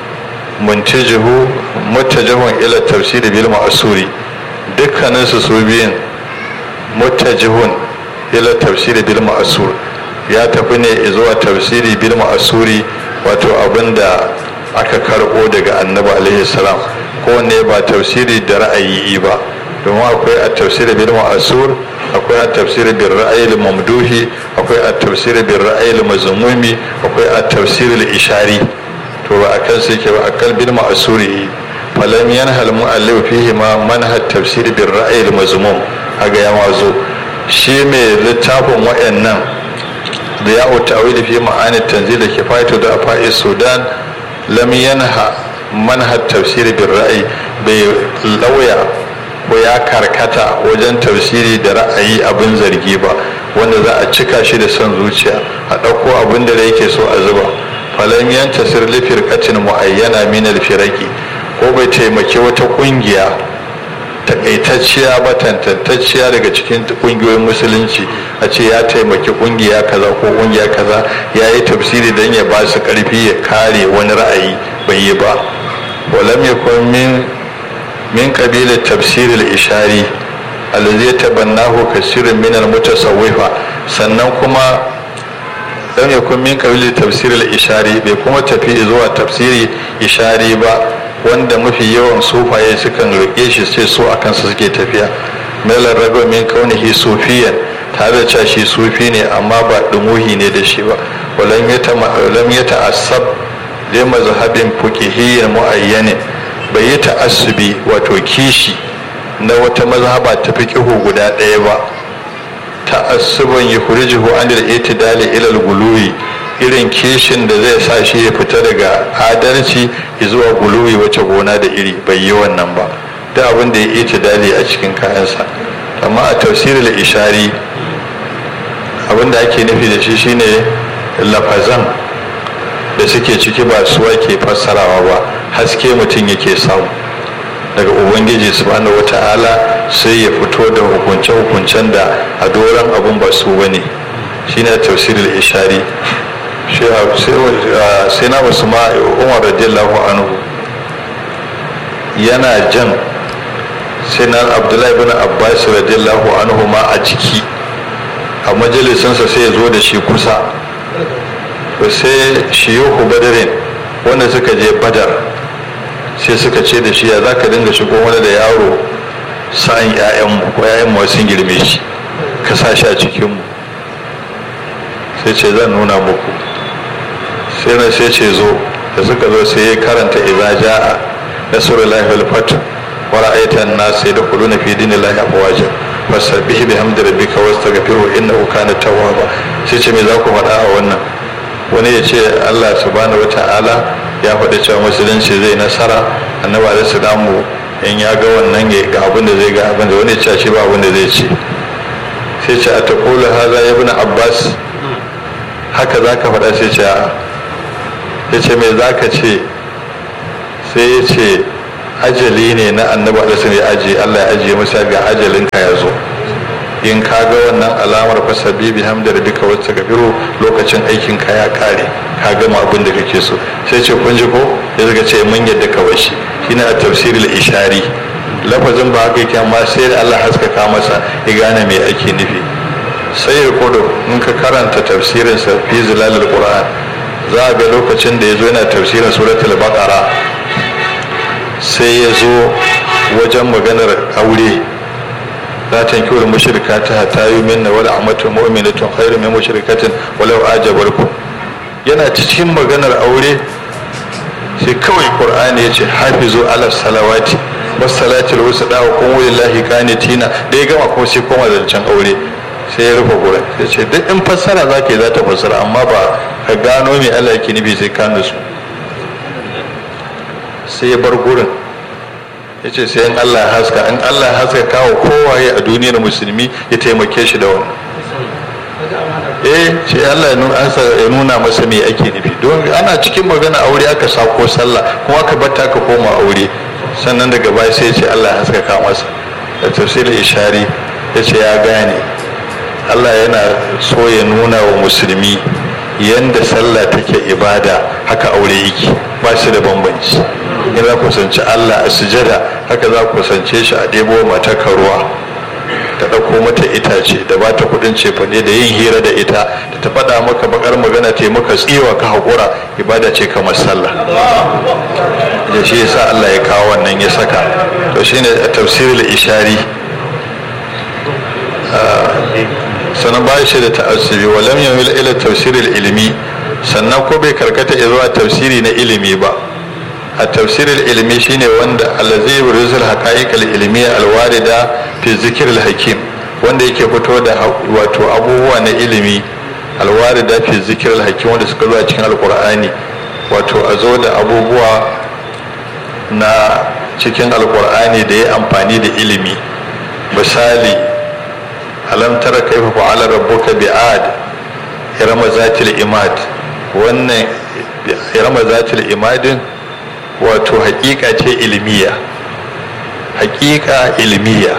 muntajihu muttajihun ila tafsir bil ma'suri dukkanin su su biyun muttajihun ila tafsir bil ma'sur ya tafi ne zuwa tafsiri bil ma'suri wato abinda aka karbo daga annabi alaihi salam kowanne ba tafsiri da ra'ayi ba domin akwai a tafsiri bil ma'asur akwai a tafsiri bil ra'ayi mamduhi akwai a tafsiri bil ra'ayi mazmumi akwai a tafsiri ishari to ba akan sai ke ba akan bil ma'asuri falam yanhal mu'allif fihi ma manhaj tafsiri bil ra'ayi mazmum haga ya mazo shi mai littafin wayannan da ya'u ta'wil fi ma'ani tanzil kifayatu da afa'i sudan lam yanha manhaj tafsiri bin ra'ayi bai lauya ko ya karkata wajen tafsiri da ra'ayi abin zargi ba wanda za a cika shi da son zuciya a ɗauko abin da yake so a zuba falam yantasir li firqatin muayyana min al firaqi ko bai taimaki wata kungiya takaitacciya ba tantantacciya daga cikin kungiyoyin musulunci a ce ya taimaki kungiya kaza ko kungiya kaza ya yi tafsiri don ya ba su karfi ya kare wani ra'ayi bai yi ba walam yakun min min kabilar tafsir al-ishari allazi tabannahu kasirun min al-mutasawwifa sannan kuma lam yakun min kabilar tafsir al-ishari bai kuma tafi zuwa tafsiri ishari ba wanda mafi yawan sufaye sukan rike shi sai so a kansa suke tafiya melar rago min kaunihi sufiyan tare da cewa shi sufi ne amma ba dumuhi ne da shi ba walam ya ta'assab li mazhabin fuqihiyyin muayyanin bai yi ta'assubi wato kishi na wata mazhaba ta fiqihu guda ɗaya ba ta'assuban yukhrijuhu an al-i'tidali ila al-guluwi irin kishin da zai sa shi ya fita daga adalci zuwa guluwi wace gona da iri bai yi wannan ba da abin da ya yi dali a cikin kayansa amma a tafsirin ishari abin da ake nufi da shi shine lafazan da suke ciki ba suwa ke fassarawa ba haske mutum yake samu daga ubangiji subhanahu wata'ala sai ya fito da hukunce-hukuncen da a doron abin ba su bane shine tafsirin ishari sai na wasu ma umar radiyallahu anhu yana jan sai na abdullahi bin abbas radiyallahu anhu ma a jiki a majalisinsa sai ya zo da shi kusa to sai shiyuhu badarin wanda suka je badar sai suka ce da shi ya za ka dinga shigo wani da yaro sa'an 'ya'yanmu ko 'ya'yanmu sun girme shi ka sa shi a cikinmu sai ce zan nuna muku sai na sai ce zo da suka zo sai ya karanta idza jaa nasrullahi wal fath wa ra'aita an-nas yadkhuluna fi dinillahi afwaja fasabbih bihamdi rabbika wastaghfirhu innahu kana tawwaba sai ce me za ku faɗa a wannan wani ya ce Allah subhanahu wata'ala ya faɗi cewa musulunci zai nasara annabi alaihi salamu in ya ga wannan ya ga abin da zai ga abin da wani ce ba abin da zai ce sai ce a ta kula haza ya bi abbas haka za ka faɗa sai ce a ya ce mai za ka ce sai ya ce ajali ne na annabi alisun ya ajiye allah ya ajiye masa ga ajalinka ya zo in ka ga wannan alamar fasabi bi hamdar duka wacce ka biro lokacin aikin ka ya kare ka gama abin da kake so sai ce kun ji ko ya zaga ce mun yadda ka bashi shine a tafsirul ishari lafazin ba haka yake amma sai da Allah haskaka masa ya gane me ake nufi sai ya kodo in ka karanta tafsirin sa fi zilalul qur'an za a ga lokacin da ya zo yana tafsirin suratul baqara sai ya zo wajen maganar aure لا تنكحوا المشركات حتى يؤمنن ولا أمة مؤمنة خير من مشركة ولو أعجبكم yana cikin maganar aure sai kawai qur'ani ya ce hafizu ala salawati was salatil wusta wa qumu lillahi qanitina da ya gama kuma sai koma zancen aure sai ya rufe gurin sai ce duk in fassara zaka yi za ta fassara amma ba ka gano me Allah yake nufi sai ka nutsu sai ya bar gurin ya ce sai in Allah haska in Allah haska kawo kowaye a duniyar musulmi ya taimake shi da wannan eh ce Allah ya nuna masa me ake nufi don ana cikin magana aure aka sako sallah kuma aka batta ka koma aure sannan daga baya sai ce Allah ya haskaka masa da tafsirin ishari ya ce ya gane Allah yana so ya nuna wa musulmi yanda sallah take ibada haka aure yake ba shi da bambanci in za ku kusanci Allah a sujada haka za ku kusance shi a ɗebo mata ruwa ta ɗauko mata itace da ba ta kuɗin cefane da yin hira da ita da ta faɗa maka bakar magana ta maka tsiwa ka haƙura ibada ce kamar sallah da shi yasa Allah ya kawo wannan ya saka to shine tafsirul ishari sannan ba shi da ta'assubi wa lam yamil ila tafsiril ilmi sannan ko bai karkata zuwa tafsiri na ilimi ba a tafsirin ilimi shine wanda allazi yurizul haqa'iqal ilmiya alwarida fi zikril hakim wanda yake fito da wato abubuwa na ilimi alwarida fi zikril hakim wanda suka zo a cikin alqur'ani wato a zo da abubuwa na cikin alqur'ani da ya amfani da ilimi misali alam tara kaifa fa'ala rabbuka bi'ad irama zatil imad wannan irama zatil imadin wato hakika ce ilmiya hakika ilmiya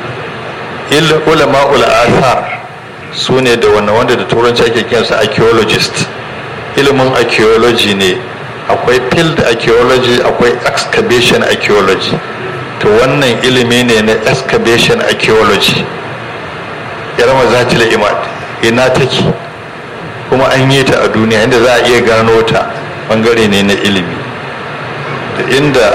ulama ul'athar su ne da wannan wanda da turanci ake kiransa archaeologist ilimin archaeology ne akwai field archaeology akwai excavation archaeology to wannan ilimi ne na excavation archaeology yarma zatil imad ina take kuma an yi ta a duniya inda za a iya gano ta bangare ne na ilimi da inda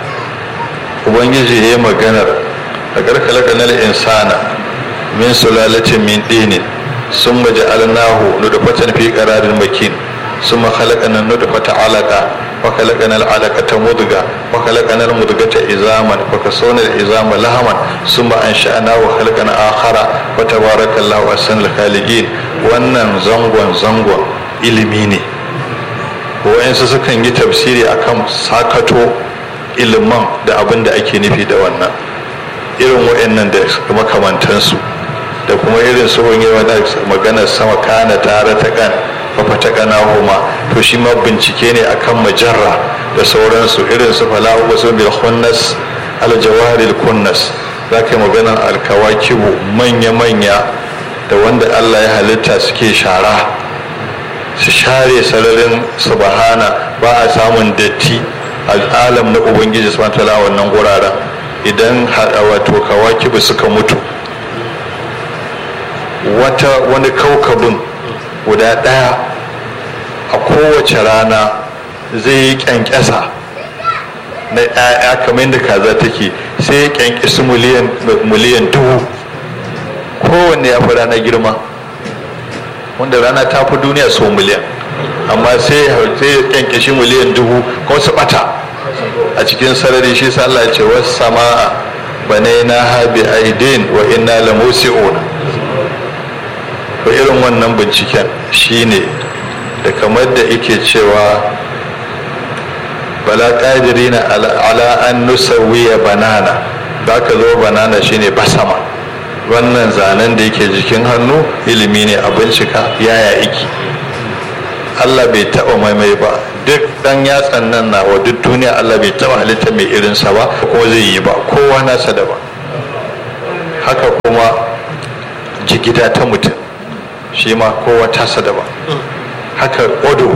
ubangiji ya yi maganar da karkalaka na insana min sulalatin min dinin sun maji alnahu nudufatan fi qararin makin ثم خلقنا النطفة علقة وخلقنا العلقة مضغة وخلقنا المضغة عظاما فكسونا العظام لحما ثم أنشأناه وخلقنا آخر وتبارك الله أحسن الخالقين wannan zangon zangon ilimi ne wa'insu sukan yi tafsiri akan sakato iliman da abin da ake nufi da wannan irin wa'annan da makamantansu da kuma irin su wani maganar sama kana tare ta kan fafata kana homa to shi ma bincike ne akan majarra da sauransu irin su falahu wasu bil khunnas al jawaril kunnas za ka yi maganar alkawakibu manya-manya da wanda allah ya halitta suke shara su share sararin subhana ba a samun datti al'alam na ubangiji su tala wannan guraren idan wato kawakibu suka mutu wata wani kaukabin guda ɗaya a kowace rana zai yi kyankyasa na ‘ya'ya kamar yadda kaza take sai ya kyankyasi miliyan dubu kowanne ya fi rana girma wanda rana ta fi duniya sau miliyan amma sai ya kyankyashi miliyan dubu ko su bata a cikin sarari shi sa Allah ce wasu sama bane na habi aidin wa inna la musi'un ko irin wannan binciken shine da kamar da yake cewa wala qadirina ala an nusawwiya banana da ka zo banana shine basama wannan zanen da yake jikin hannu ilimi ne a bincika yaya iki Allah bai taba maimai ba duk dan yatsan nan na wa duk duniya Allah bai taba halitta mai irinsa ba ko zai yi ba kowa nasa da ba haka kuma jigida ta mutum shi ma kowa tasa da ba haka odo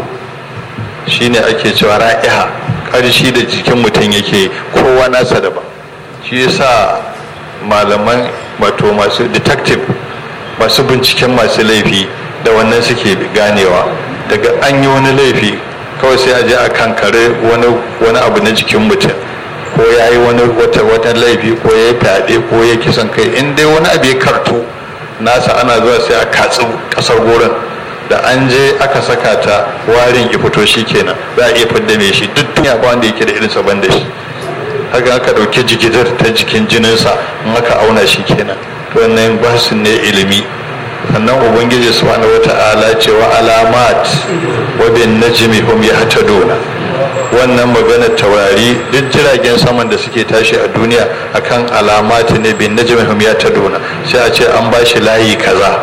shine ake cewa ra'iha ƙarshi da jikin mutum yake kowa nasa da ba shi yasa malaman wato masu detective masu binciken masu laifi da wannan suke ganewa daga an yi wani laifi kawai sai a je a kankare wani abu na jikin mutum ko ya yi wani wata wata laifi ko ya yi fyaɗe ko ya kisan kai in dai wani abu ya karto nasa ana zuwa sai a katsi ƙasar gurin da an je aka saka ta warin ya fito shi kenan za a iya fidda mai shi duk duniya ba wanda yake da irinsa ban da shi haka aka ɗauki jigidar ta jikin jininsa in aka auna shi kenan to wannan basu ne ilimi sannan ubangiji subhanahu wata'ala ce wa alamat wa bin najmi hum yahtaduna wannan magana taurari duk jiragen saman da suke tashi a duniya akan alamat ne bin najmi hum yahtaduna sai a ce an bashi layi kaza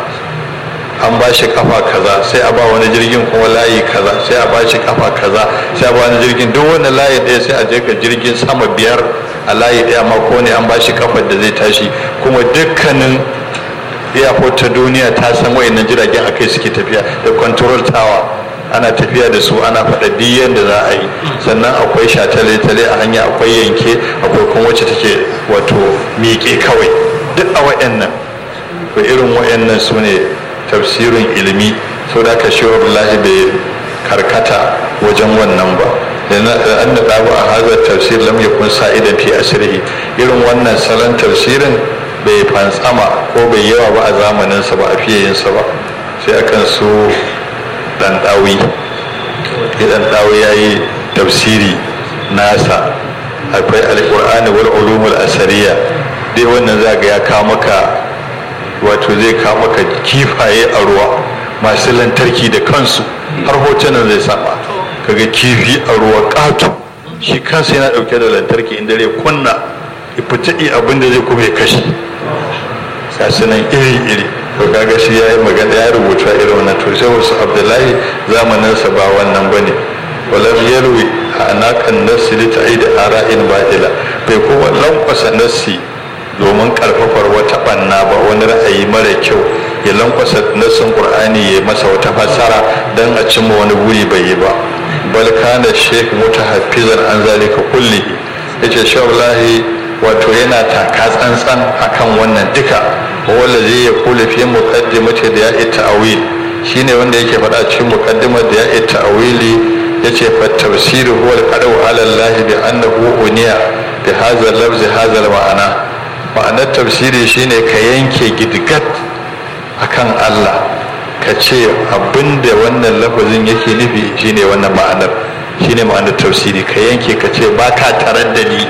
an ba shi kafa kaza sai a ba wani jirgin kuma layi kaza sai a ba shi kafa kaza sai a ba wani jirgin duk wani layi ɗaya sai a je ka jirgin sama biyar a layi ɗaya ma ko ne an ba shi kafar da zai tashi kuma dukkanin airport ta duniya ta san wayannan jiragen akai suke tafiya da control tower ana tafiya da su ana faɗa biyan da za a yi sannan akwai shatale-tale a hanya akwai yanke akwai kuma wacce take wato miƙe kawai duk a wayannan to irin wayannan su ne tafsirin ilimi sau da aka shi wallahi bai karkata wajen wannan ba da an da ɗabu a hazar tafsir lam yakun sa'idan fi asirihi irin wannan salon tafsirin bai fantsama ko bai yawa ba a zamaninsa ba a fiye yinsa ba sai akan so ɗanɗawi ɗanɗawi ya yi tafsiri nasa akwai alƙur'ani wal ulumul asariya dai wannan za ga ya kawo maka wato zai kawo maka kifaye a ruwa masu lantarki da kansu har hotunan zai sama kaga kifi a ruwa ƙato shi kansa yana ɗauke da lantarki inda zai kunna ifitaɗi abin da zai kuma ya kashe sasunan iri-iri to kaga shi ya yi magana ya rubuta irin wannan to sai wasu abdullahi zamaninsa ba wannan ba ne walam yarwi a anakan nassi da ta'ida ara'in ba'ila bai kuma lankwasa nassi domin karfafar wata banna ba wani ra'ayi mara kyau ya lankwasa nassin qur'ani ya masa wata fassara dan a cimma wani buri bai yi ba bal kana sheikh mutahaffizan an zalika kullihi yace shawallahi wato yana taka tsantsan akan wannan duka wanda zai ya kula fi muqaddimati da ya ta'awil shine wanda yake faɗa cikin muqaddimar da ya ta'awili yace fa tafsir huwa al-qadu ala Allah bi annahu uniya bi hadha al-lafz hadha al-ma'ana ma'anar tafsiri shine ka yanke gidigat akan Allah ka ce abinda wannan lafazin yake nufi shine wannan ma'anar shine ma'anar tafsiri ka yanke ka ce ba ka tarar da ni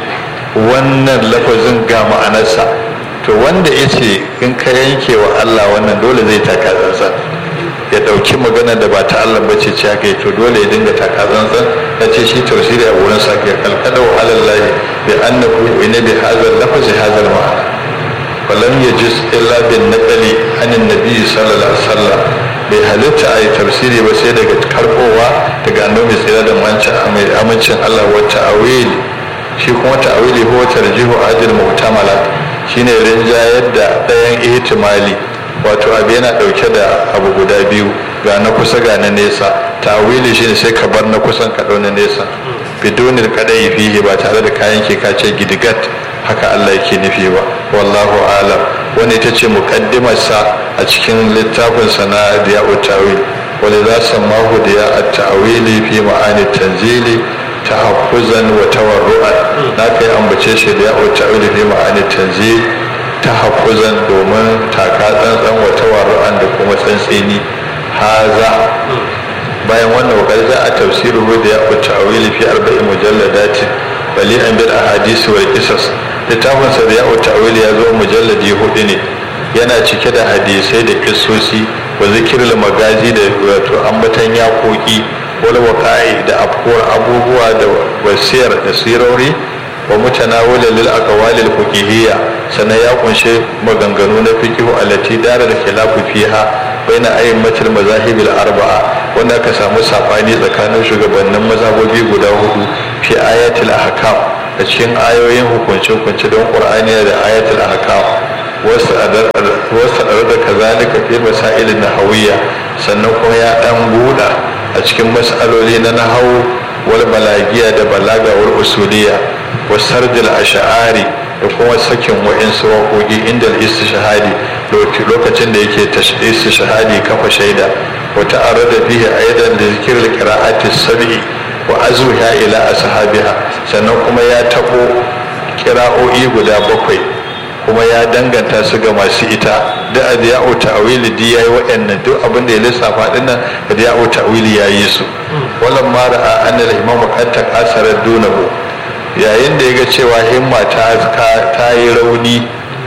wannan lafazin ga ma'anarsa to wanda ya ce in ka yanke wa Allah wannan dole zai taka tsantsan ya ɗauki magana da ba ta Allah bace ce haka to dole ya dinga taka tsantsan ya ce shi tafsiri a wurin sa ke kalkada wa alallahi bi annahu ina bi hadha lafazi hadha ma'ana falam yajuz illa bin naqli anin nabi sallallahu alaihi wasallam bai halitta a yi tafsiri ba sai daga karbowa daga annabi sai da amincin Allah wa ta'awili shi kuma ta'awili ko tarjihu ajil mu'tamalat shine rinjayar da ɗayan ihtimali wato abu yana ɗauke da abu guda biyu ga na kusa ga na nesa ta'awili shine sai ka bar na kusan ka ɗau na nesa bidonil kadai fihi ba tare da kayan ke ka ce gidigat haka Allah yake nufi ba wallahu alam wani ita ce muqaddimarsa a cikin littafinsa na diya'ut tawil wani za su mahu diya at-ta'wili fi ma'ani tanzili tahaffuzan wa tawarru'an na kai ambace shi da ya'o ta'wili fi ma'ani tanzil tahaffuzan domin taka tsantsan wa tawarru'an da kuma tsantseni haza bayan wannan wakar za a tafsiru da ya'o ta'wili fi arba'in mujalladatin bali an bil ahadisi wal qisas littafin sa da ya'o ta'wili ya zo mujalladi hudu ne yana cike da hadisai da kissosi wa zikirul magazi da wato ambatan yakoki wal waqa'i da afkuwar abubuwa da wasiyar da sirori wa mutanawila lil aqwalil fiqhiyya sannan ya kunshe maganganu na fiqh allati dara da khilafu fiha baina ayyimatil mazahibil arba'a wanda aka samu sabani tsakanin shugabannin mazhabobi guda hudu fi ayatul ahkam a cikin ayoyin hukunce-hukunce don qur'ani da ayatul ahkam wasu adar da kazalika fi masailin nahawiyya sannan kuma ya dan buɗa a cikin mas'aloli na nahawu wal balagiya da balaga wal usuliyya wasardil ash'ari da kuma sakin wa'insu waƙoƙi inda istishhadi lokacin da yake istishhadi kafa shaida wa ta'arrada fihi aidan da zikr al-qira'ati sab'i wa azwiha ila ashabiha sannan kuma ya tabo kira'o'i guda bakwai kuma ya danganta su ga masu ita da adiya'u ta'wili di yayi waɗannan duk abin da ya lissafa dinnan adiya'u ta'wili yayi su wallan ma ra'a anna al-imam qad taqasara dunahu yayin da yaga cewa himma ta ta yi rauni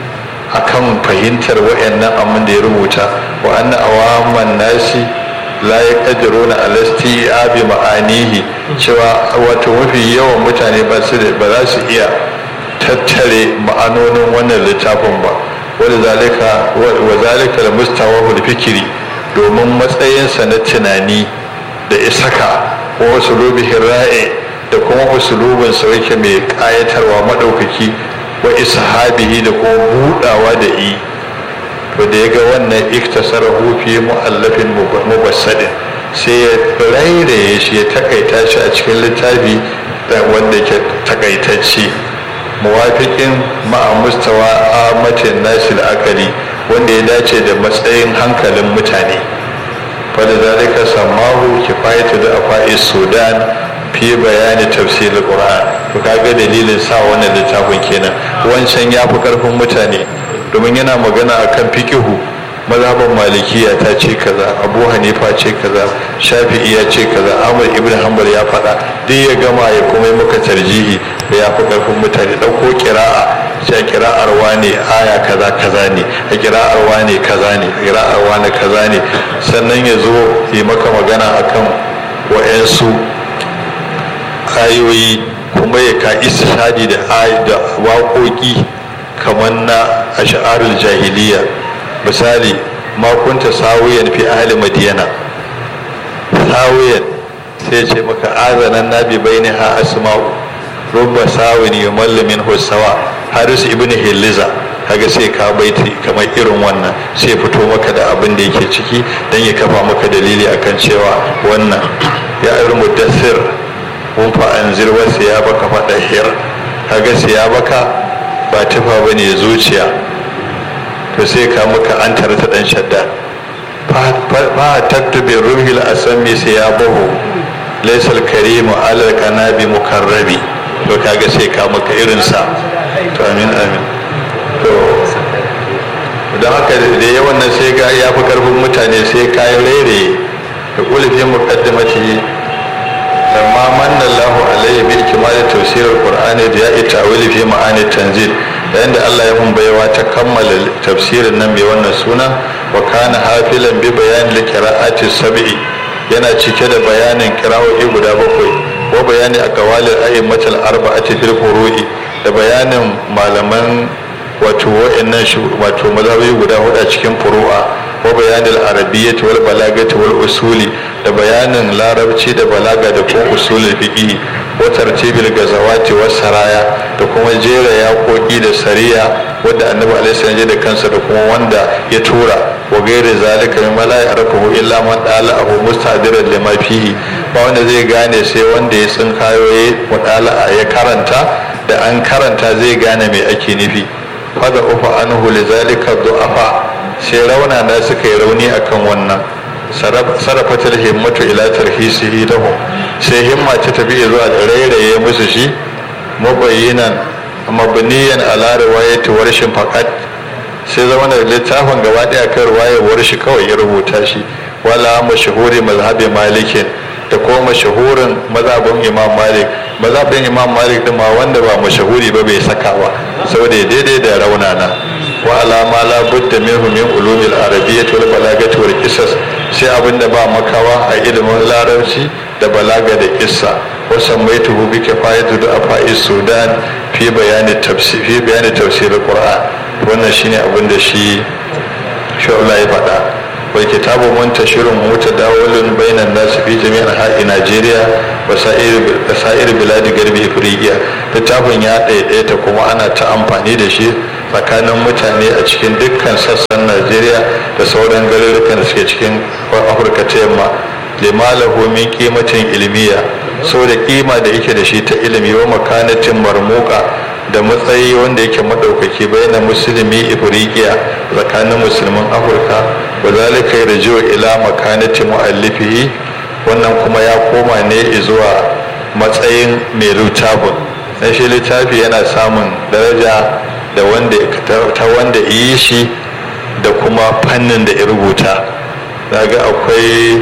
akan fahimtar waɗannan abin da ya rubuta wa anna awaman nasi la yaqdiruna ala isti'abi ma'anihi cewa wato mafi yawan mutane ba su ba za su iya tattare ma'anonin wannan littafin ba wadda zalika wa zalika da mustawa fikiri domin matsayinsa na tunani da isaka ko usulubihin ra'e da kuma usulubin sa yake mai kayatarwa madaukaki wa ishabihi da kuma budawa da i to da ya ga wannan iktasarahu fi mu'allafin mubassadin sai ya rairaye shi ya takaita shi a cikin littafi wanda ke takaitacce muwafiƙin ma'a mustawa amatin nasil akali wanda ya dace da matsayin hankalin mutane wadda zalika samahu kifayatu da afa'is sudan fi bayani tafsirin qur'an to kaga dalilin sa wannan littafin kenan wancan ya fi karfin mutane domin yana magana akan fikihu mazhaban malikiya ta ce kaza abu hanifa ce kaza shafi'i ya ce kaza ahmad ibn hanbal ya faɗa duk ya gama ya kuma yi maka tarjihi da ya fi ƙarfin mutane ɗauko kira'a sai kira'ar wane aya kaza kaza ne a kira'ar wane kaza ne a kira'ar wane kaza ne sannan ya zo yi maka magana akan wa'yansu ayoyi kuma ya ka istishadi da waƙoƙi kamar na ash'arul jahiliya misali ma kunta sawiyan fi ahli madiyana sawiyan sai ce maka azanan nabi baini ha asma'u rubba sawin yumallu min husawa haris ibn hiliza kaga sai ka baiti kamar irin wannan sai fito maka da abin da yake ciki dan ya kafa maka dalili akan cewa wannan ya irin mudassir mun fa anzir wa siyabaka fa dahir kaga siyabaka ba tufa bane zuciya to sai ka muka an tare ta dan shadda fa taktubi ruhil asami sai ya bahu laysal karimu alal kanabi mukarrabi to kaga sai ka muka irin sa to amin amin to don haka da yawan nan sai ga ya fi karfin mutane sai kayan rere da kulifin muqaddamati lamma manna Allahu alayhi bil kimali tafsir al-Qur'ani da ya ta'wili fi ma'ani tanzil yayin da Allah ya mun baiwa ta kammala tafsirin nan mai wannan suna wa kana hafilan bi bayan li qira'ati sab'i yana cike da bayanin qira'o'i guda bakwai wa bayani aqwalil a'immatil arba'ati fil furu'i da bayanin malaman wato wa'annan wato mazhabi guda hudu a cikin furu'a wa bayanin arabiyyati wal balagati wal usuli da bayanin larabci da balaga da kuma usulul fiqh wa tartibil gazawati was saraya da kuma jera yaƙoƙi da sariya wadda annabi alaihi salam da kansa da kuma wanda ya tura wa gairi zalika min la ya'rifuhu illa man dala abu mustadiran lima fihi ba wanda zai gane sai wanda ya tsinkayo ya mudala ya karanta da an karanta zai gane me ake nufi fada ufa anhu lizalika du'afa sai rauna na suka yi rauni akan wannan sarrafatar himmatu ila tarhisihi lahu sai himma ta tafi zuwa da rairaye musu shi mabayyinan mabniyan ala riwayati warshin faqat sai zama da littafin gaba daya kan riwayar warshi kawai ya rubuta shi wala mashhuri mazhabi malikin da kuma mashahurin mazhabin imam malik mazhabin imam malik din ma wanda ba mashahuri ba bai saka ba saboda daidai da raunana wa alama la budda minhu min ulumil arabiyyah wal balagati wal qisas sai abin da ba makawa a ilimin larabci da balaga da kissa wasan mai tuhu bi kifayatu da afa'i sudan fi bayani tafsir fi bayani tafsir qur'an wannan shine abin da shi shi Allah ya faɗa wal kitabu muntashirun mutadawilun bainan nas fi jami'in ha'i Najeriya wa sa'ir biladi garbi Afrika littafin ya ɗaiɗaita kuma ana ta amfani da shi tsakanin mutane a cikin dukkan sassan Najeriya da sauran garurukan da suke cikin Afirka ta yamma limalahu min kimatin ilmiya da kima da yake da shi ta ilimi wa makanatin marmuka da matsayi wanda yake madaukaki bayan musulmi ifriqiya tsakanin musulman afirka wa zalika yarji'u ila makanati muallifihi wannan kuma ya koma ne zuwa matsayin mai littafin dan shi littafi yana samun daraja da wanda ta wanda yi shi da kuma fannin da ya rubuta daga akwai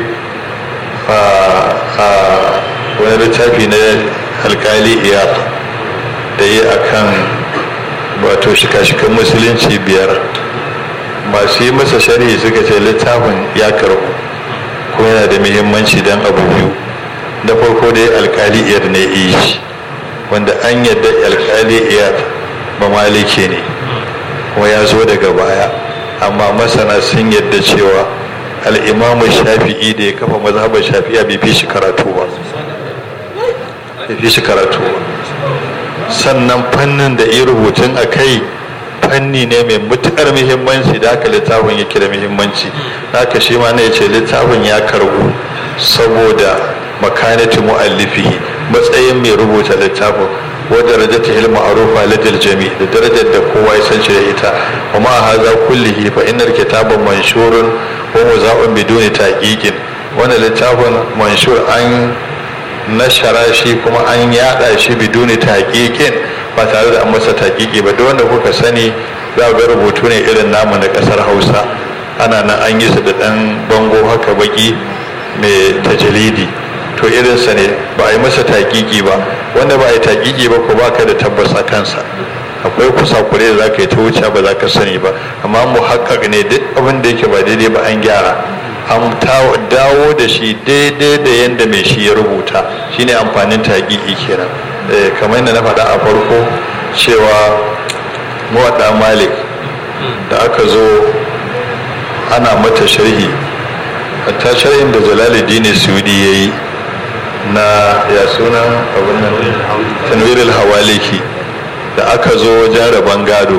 wani littafi na alkali iyar da yi a kan wato shika-shikan musulunci biyar masu yi masa sharhi suka ce littafin ya karbu kuma yana da muhimmanci don abu biyu da farko dai alkali iyar ne yi wanda an yadda alkali iyar ba maliki ne kuma ya zo daga baya amma masana sun yadda cewa al'imamu shafi'i da ya kafa mazhabar shafi'a bai fi shi karatu ba bai fi shi karatu ba sannan fannin da yi rubutun a kai fanni ne mai matuƙar muhimmanci da haka littafin yake da muhimmanci haka shi ma ne ce littafin ya karbu saboda makanati mu'allifihi matsayin mai rubuta littafin wa darajata ilmu arufa ladil jami da darajar da kowa ya san shi da ita wa ma haza kullihi fa innal kitaba manshurun wa muza'un biduni taqiqin wannan littafin manshur an nashara shi kuma an yada shi biduni taqiqin ba tare da an masa taqiqi ba duk wanda kuka sani za ga rubutu ne irin namu na kasar Hausa ana nan an yi su da dan bango haka baki mai tajalidi to irinsa ne ba a yi masa taƙiƙi ba wanda ba a yi taƙiƙi ba ko ba ka da tabbas a kansa akwai kusakure da za ka yi ta wuce ba za ka sani ba amma mu haƙaƙ ne duk abin da yake ba daidai ba an gyara an dawo da shi daidai da yadda mai shi ya rubuta shine amfanin taƙiƙi kenan kamar yadda na faɗa a farko cewa muwaɗa malik da aka zo ana mata sharhi hatta sharhin da jalaluddin sudi ya yi na ya sunan abin nan tanwirul hawaliki da aka zo wajen rabon gado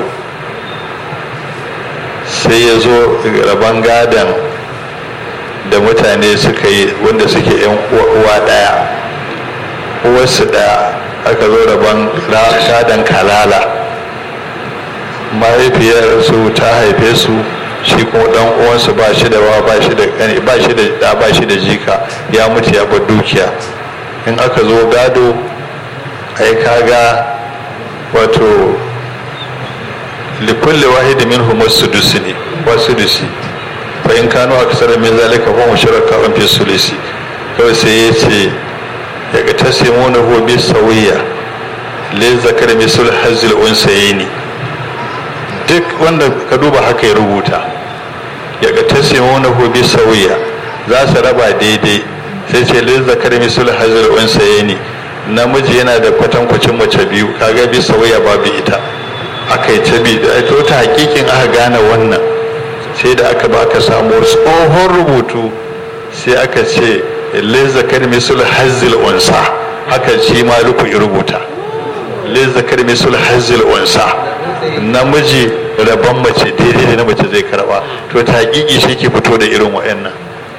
sai ya zo rabon gadon da mutane suka yi wanda suke yan uwa ɗaya uwarsu ɗaya aka zo rabon gadon kalala mahaifiyar su ta haife su shi kuma dan uwansu ba shi da ba shi da ba shi da da ba shi da jika ya mutu ya bar dukiya in aka zo gado ai kaga wato likulli wahid minhum as-sudus ne wasudusi fa in kanu aksara min zalika fa mushraka fi sulusi kawai sai ya ce ya ga tasimuna hu bi sawiya li zakar misul hazil unsayni duk wanda ka duba haka ya rubuta ya ga tasimuna hu bi sawiya za su raba daidai sai ce li zakar misul hazil unsayni namiji yana da kwatankwacin mace biyu kaga bi sawiya babu ita aka yi ta bi da to ta hakikin aka gane wannan sai da aka ba aka samu tsohon rubutu sai aka ce lezakar misul hazil unsa haka shi maluku ya rubuta lezakar misul hazil unsa namiji rabon mace daidai da na mace zai karba to ta hakiki shi ke fito da irin wa'annan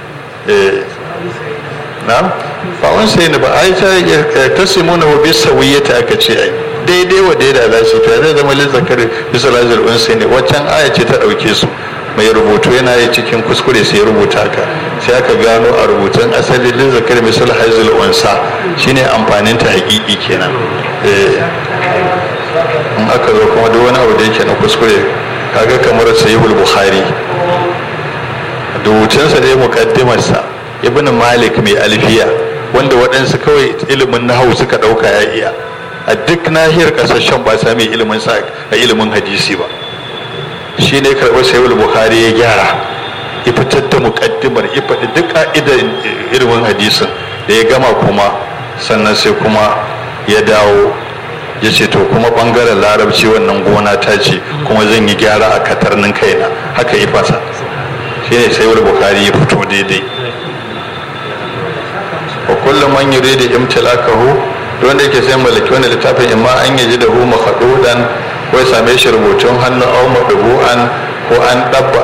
na ba wani sai ne ba ai ta tasimuna wa bi sawiyata aka ce ai daidai wa daida za su ta zai zama lezakar misul hazil unsa ne waccan aya ce ta dauke su mai rubutu yana yi cikin kuskure sai rubuta ka sai aka gano a rubutun asali lin zakar misal haizul unsa shine amfanin ta hakiki kenan in aka zo kuma duk wani abu da yake na kuskure kaga kamar sahihul bukhari rubutunsa dai muqaddimarsa ibn malik mai alfiya wanda waɗansu kawai ilimin nahawu suka ɗauka ya iya a duk nahiyar ƙasashen ba sami ilimin sa a ilimin hadisi ba shi ne karɓar sayul bukhari ya gyara ya fitar da muƙaddimar ya faɗi duk ka'idar ilimin hadisin da ya gama kuma sannan sai kuma ya dawo ya ce to kuma ɓangaren larabci wannan gona ta ce kuma zan yi gyara a katarnin kaina haka ya fasa shine sai wani bukari ya fito daidai wa kullum an yi da imtilakahu don da yake sai mallaki wani littafin imma an yi da hu makhadudan ko ya same shi rubutun hannu au madubu'an ko an dabba